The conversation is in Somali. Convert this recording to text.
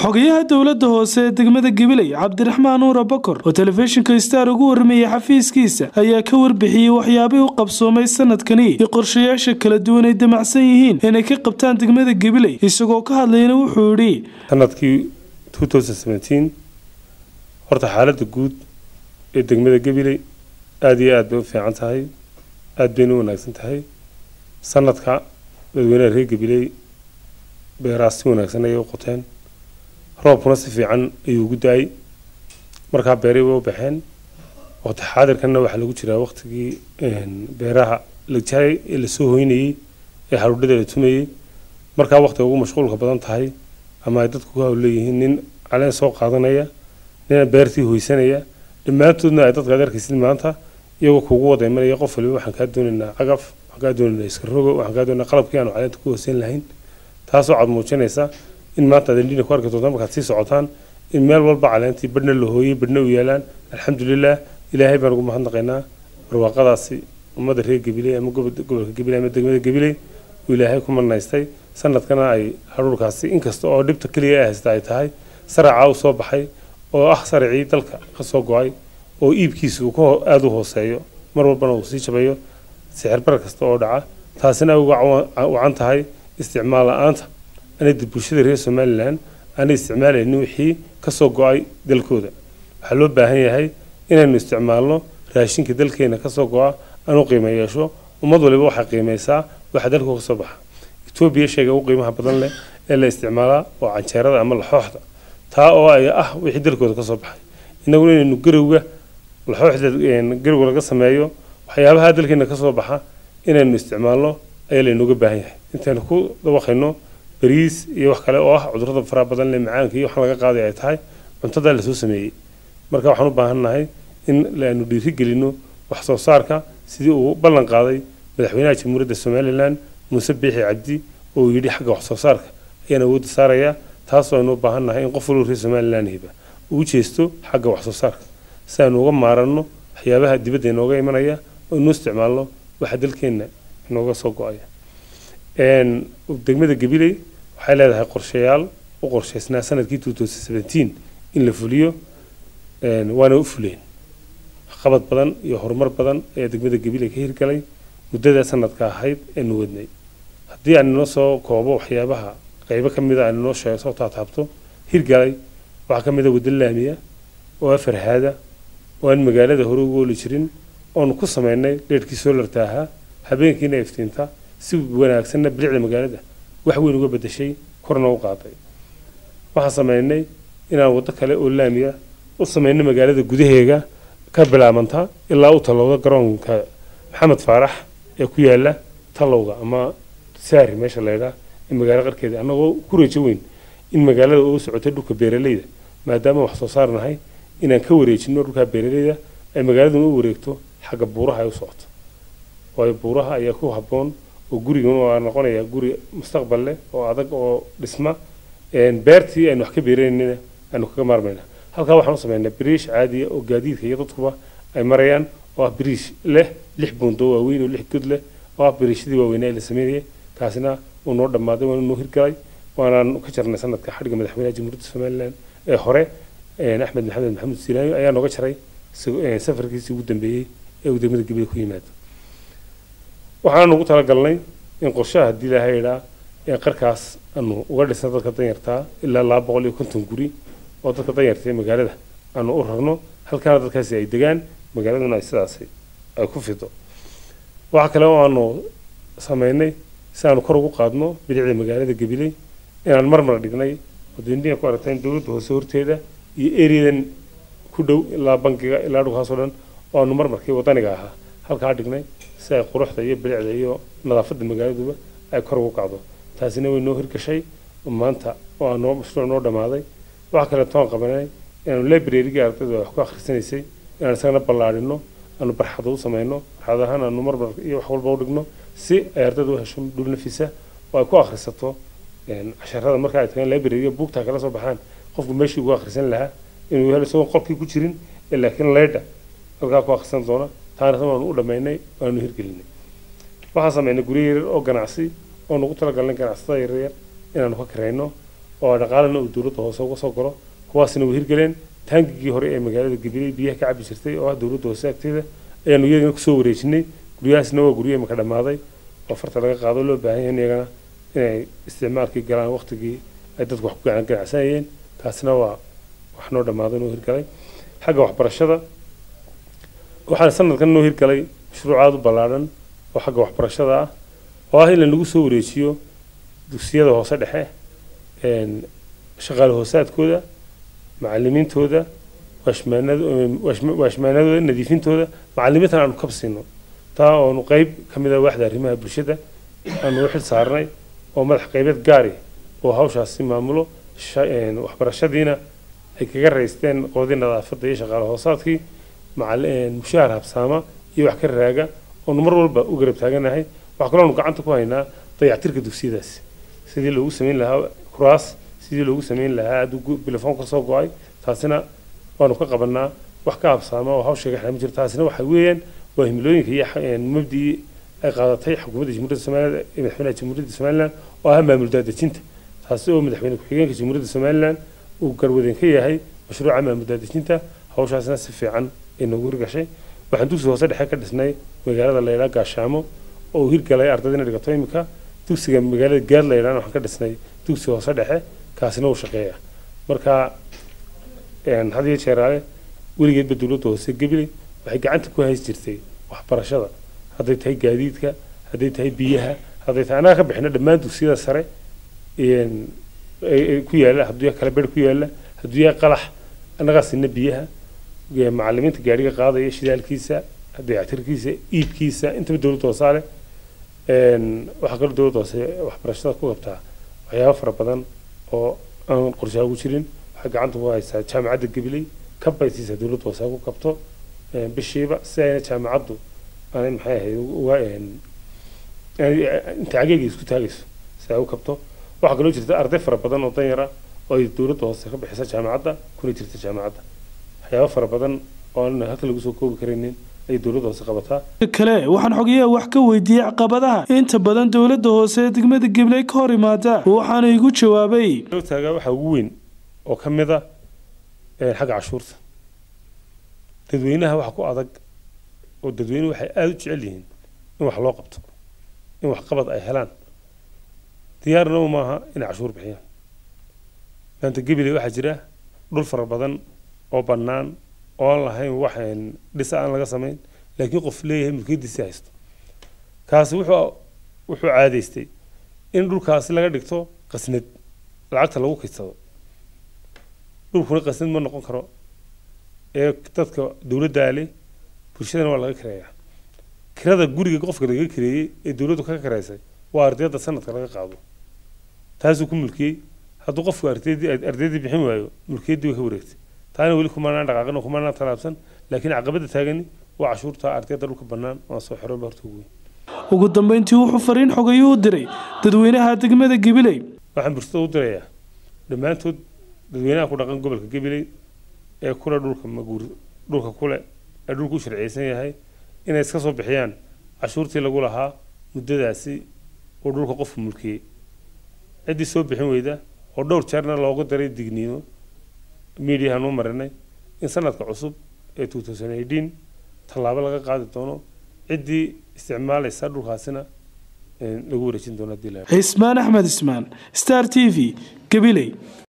xogayaha dowladda hoose ee degmada gabiley cabdiraxmaan nuura bokor oo telefishinka star ugu warramayay xafiiskiisa ayaa ka warbixiyey waxyaabihii u qabsoomay sanadkani iyo qorshayaasha kala duwan ay damacsan yihiin inay ka qabtaan degmada gabiley isagoo ka hadlayna wuxuu yidhi sanadkii horta xaaladda guud ee degmada gabiley aada iyo aad bay u fiican tahay aada bayna u wanaagsan tahay sanadka dadweynaha reer gabiley beeraas si wanaagsan ayay u qoteen roobkuna si fiican ayuu ugu da-ay markaa beeray way u baxeen waqti xaadirkanna waxaa lagu jiraa waqtigii beeraha la jaray ee lasoo hoynayey ee haruudhada la tumayey markaa waqtiga ugu mashquulka badan tahay ama ay dadku ku hawleeyihiin nin caleen soo qaadanaya nina beertii hoysanaya dhammaantoodna ay dadka ad arkaysid maanta iyagoo kugu wada imanaya qof waliba waxaan kaa doonaynaa cagaf waxaan kaa doonaynaa iska rogo waxaan kaa doonaynaa qalabkii aanu caleenta ku hooseyn lahayn taasoo cad muujinaysa in maanta aad indhiina ku arki doontaan markaad sii socotaan in meel walba caleentii badhna la hooyey badhna u yaalaan alxamdulilah ilaahay baan ugu mahadnaqaynaa barwaaqadaasi ummadda reer gabiley ama gobolka gabiley ama degmada gabiley uu ilaahay ku marnaystay sanadkana ay haruurkaasi inkasta oo dhibta keliya ay haysta ay tahay saracaa u soo baxay oo ah saracii dalka ka soo go-ay oo iibkiisa uu aada u hooseeyo mar walbana uu sii jabayo sixir bar kasta oo dhaca taasina ay uga wacan tahay isticmaal la-aanta anada bulshada reer somalilan aanay isticmaalaynin wixii kasoo go-ay dalkooda waxaa loo baahan yahay inaynu isticmaalno raashinka dalkeena kasoo go-a aanu qiimo yeesho ummad waliba waxay qiimeysaa waxa dalku kasoo baxa etoobiya sheega ugu qiimaha badan leh ee la isticmaalaa oo canjeerada ama laxooxda taa oo ay ah wixii dalkooda kasoo baxay innaguna inaynu garowga laxooxda garowga laga sameeyo waxyaabaha dalkeena kasoo baxa inaynu isticmaalno ayaa laynooga baahan yahay intaynu ku dabaqayno bariis iyo wax kale oo ah cudurrada faraha badan leh macaanka iyo waxaan laga qaaday ay tahay cuntadaa lasoo sameeyey marka waxaan u baahannahay in aanu dhiiri gelino wax soo saarka sidii uu ballan qaaday madaxweynaha jamhuuriyadda somalilan muuse biixi cabdi oo uu yidhi xagga wax soo saarka ayaan awoodda saarayaa taasoo aynu u baahannahay in qof walba reer somalilan hiba uu jeesto xagga wax soo saarka si aynu uga maaranno waxyaabaha dibadda inooga imanaya oo inu isticmaalno waxa dalkeenna inooga soo go-aya degmada gabiley waxay leedahay qorshayaal u qorshaysnaa sanadkii two thousand seventeen in la fuliyo waana u fuleen qabad badan iyo horumar badan ayaa degmada gabiley ka hirgalay muddada sanadka ahayd eenu wadnay haddii aan inoo soo koobo waxyaabaha qaybo ka mida aan inoo sheego soo taataabto hirgalay waxaa ka mida waddo laamiya oo afar haada oo aan magaalada hore ugu ooli jirin oonu ku sameynay dheerhkii soolarta ahaa habeenkiina iftiinta si wanaagsanna bilicda magaalada wax weyn uga bedeshay korna u qaaday waxaan sameynay inaan waddo kale oo laamiya u sameynay magaalada gudaheega ka bilaabanta ilaa u tallowda garoonka maxamed faarax ee ku yaala tallowga ama saari meesha laydhaa ee magaalo qarkeeda annagoo ku reejo weyn in magaalada uu socotay dhulka beeraleyda maadaama wax soo saar nahay inaan ka wareejino dhulkaa beeraleyda ay magaaladuna u wareegto xagga buuraha ay u socoto waayo buuraha ayaa ku habboon oo gurigan waa noqonaya guri mustaqbal leh oo adag oo dhisma beertii aynu wax ka beeraynina aynu kaga maarmayna halkaa waxaan u sameynaa biriish caadiya oo gaadiidka iyo dadkuba ay marayaan oo ah biriish leh lix buundo waaweyn oo lix god leh oo ah biriishadii waaweynaa ee la sameynayay kaasina wuu noo dhammaaday waana noo hirgalay waanaan ka jarnay sanadka xadhigga madaxweynaha jamhuuriyadda somalilan ee hore axmed maxamed maxamuud siilaayo ayaa nooga jaray safarkiisii ugu dambeeyey ee uu degmada gabiley ku yimaado waxaan ugu talagalnay in qorshaha haddii ilaahay idhaa ee qarkaas aanu uga dhisna dadka danyartaa ilaa laba boqol iyo konton guri oo dadka danyarta ee magaalada aanu u rarno halkaana dadkaasi ay degaan magaaladuna ay sidaasi ay ku fido waxa kale oo aanu sameynay si aanu kor ugu qaadno bilicda magaalada gabiley inaan marmar dhignay wadindhiga ku aragteen dowladda hoose horteeda iyo eriyadan ku dhow ilaa bankiga ilaa dhulkaasoo dhan oo aanu marmarkii wadaniga ahaa halkaa dhignay si ay quruxda iyo bilicda iyo nadaafadda magaaladuba ay kor ugu kacdo taasina way noo hirgashay maanta oo aa noo mashruuc noo dhammaaday waxa kale toon qabanay inaanu librarygii ardayda wax ku akhrisanaysay inaan isagana ballaadhino aanu barxado u samayno barxadahaan aanu marmar iyo wax walba u dhigno si ay ardayda u hesho dhul nafisa oo ay ku akhrisato casharada marka ay tagaan libraryga buugtaa kala soo baxaan qofku meeshii ugu akhrisan lahaa inuu helo isagoon qolkii ku jirin laakiin leydha halkaa ku akhrisan doona taana waanu u dhammaynay waanu hirgelinay waxaan sameynay guryo yaryar oo ganacsi oonu ugu talagalnay ganacsatada yaryar inaanu ka karayno oo dhaqaalana uu dowladda hoose uga soo galo kuwaasina way hirgeleen taangigii hore ee magaalada gabiley biyaha ka cabi jirtay oo ah dowladda hoose agteeda ayaanu iyagana kusoo wareejinay guryahaasna waa guryo imika dhammaaday oo farta laga qaado loo baahan yahay iyagana inay isticmaalkii galaan waqtigii ay dadku wax ku gacan ganacsanayeen taasina waa wax noo dhammaaday noo hirgalay xagga waxbarashada waxaana sanadkan noo hirgalay mashruuc aada u ballaadhan oo xagga waxbarashada ah oo ah in lagu soo wareejiyo dugsiyada hoose dhexe shaqaale hoosaadkooda macalimiintooda waashmaanadooda nadiifintooda macalimiintan aanu kab siino taa oonu qeyb ka mid ah waaxda arrimaha bulshada aanu u xil saarnay oo madax qeybeed gaari oo hawshaasi maamulo waxbarashadiina ay kaga raysteen qoodii nadaafadda iyo shaqaale hoosaadkii mushaahar habsaama iyo wax ka raaga oonu mar walba u garab taaganahay waxaa kaloo aanu gacanta ku haynaa dayactirka dugsiyadaasi sidii loogu sameyn lahaa kuraas sidii loogu sameyn lahaa hadduu bilofoon ka soo go-ay taasina waanu ka qabanaa wax ka habsaama oo hawsheega xalama jiro taasina waxa weeyaan waa himilooyinka iyo mabdii ay qaadatay xukuumadda jamhuuriyadda somaliland ee madaxweynaha jamhuuriyadda somaliland oo ah maamul daadejinta taasi oo madaxweyne ku-xigeenka jamhuuriyadda somaliland uu garwadeen ka yahay mashruuca maamul daadejinta hawshaasina si fiican ay noogu hirgashay waxaan dugsi hoose dhexe ka dhisnay magaalada laydhaa gaashaamo oo uu hirgalay ardayda dhigato imika dugsiga magaalada gaad laydhaan waxaan ka dhisnay dugsi hoose dhexe kaasina uu shaqeeya marka had iyo jeeraale weligeedba dowladda hoose gabiley waxay gacanta ku hays jirtay waxbarashada hadday tahay gaadiidka hadday tahay biyaha hadday tahay annaga ka bixino dhammaan dugsiyada sare ku yaala hadduu kala ber ku yaala hadduu yahay qalax annagaa sina biyaha macalimiinta gaadhiga qaadaya shidaalkiisa dayactirkiisa iibkiisa intaba dowladda hoosaa leh waxaa kaloo dowladda hoose waxbarashada ku qabtaa waxyaabo fara badan oo aan qorshaha ugu jirin waxay gacanta ku haysaa jaamacadda gabiley kabaysiisa dowladda hoose ku qabto bishiiba si ayna jaamacaddu aanay maxay ahayd uga inta cageega isku taagayso si ay u kabto waxaa kaloo jirta arday fara badan oo danyara oo ay dowladda hoose ka bixisa jaamacadda kuna jirta jaamacadda waxyaabo fara badan oo aan halka lagu soo koobi karaynin ay dowladda hoose qabataa kale waxaan xogayaha wax ka weydiiyey caqabadaha inta badan dowladda hoose ee degmada gabley ka hor imaada waxaana igu jawaabay taaga waxaa ugu weyn oo ka mid a xagga cashuurta dadweynaha waxa ku adag oo dadweynuhu waxay aada u jecel yihiin in wax loo qabto in waxqabad ay helaan diyaarna maaha inay cashuur bixiyaan maanta gabiley waxaa jira dhul fara badan oo bannaan oo aan lahayn wax dhisa aan laga samayn laakiin qof leeyahay mulkiyadiisi haysto kaasi wuxuu wuxuu caadaystay in dhulkaasi laga dhigto qasnad lacagta lagu kaysado dhulkuna qasnad ma noqon karo ee dadka dowladdaa leh bulshadana waa laga kireeyaa kirada guriga qofka laga kireeyey ee dowladdu kaga kireysay waa ardayda sanadka laga qaado taasuu ku mulkiyey hadduu qofku ardaydii ardaydii bixin waayo mulkiyaddii way ka wareegtay taana weli kumanaan dhaqaaqin kumanaan talaabsan laakiin caqabada taagani waa cashuurta ardayda dhulka bannaan oo soo xiroon horta ugu weyn ugu dambeyntii wuxuu fariin xogayuu u diray dadweynaha degmada gabiley waxaan bulshada u dirayaa dhammaantood dadweynaha ku dhaqan gobolka gabiley ee kule dhulka maguur dhulka kule ee dhulku u sharciyeysan yahay inay iska soo bixiyaan cashuurtii lagu lahaa muddadaasi uu dhulka qofku mulkiyey ciddii soo bixin weyda oo dhowr jeerna loogu daray digniino miidiyahan u marinay in sanadka cusub ee two thousand eighteen tallaabo laga qaadi doono ciddii isticmaalaysa dhulkaasina lagu wareejin doono haddii la cismaan axmed ismaan star t v gabiley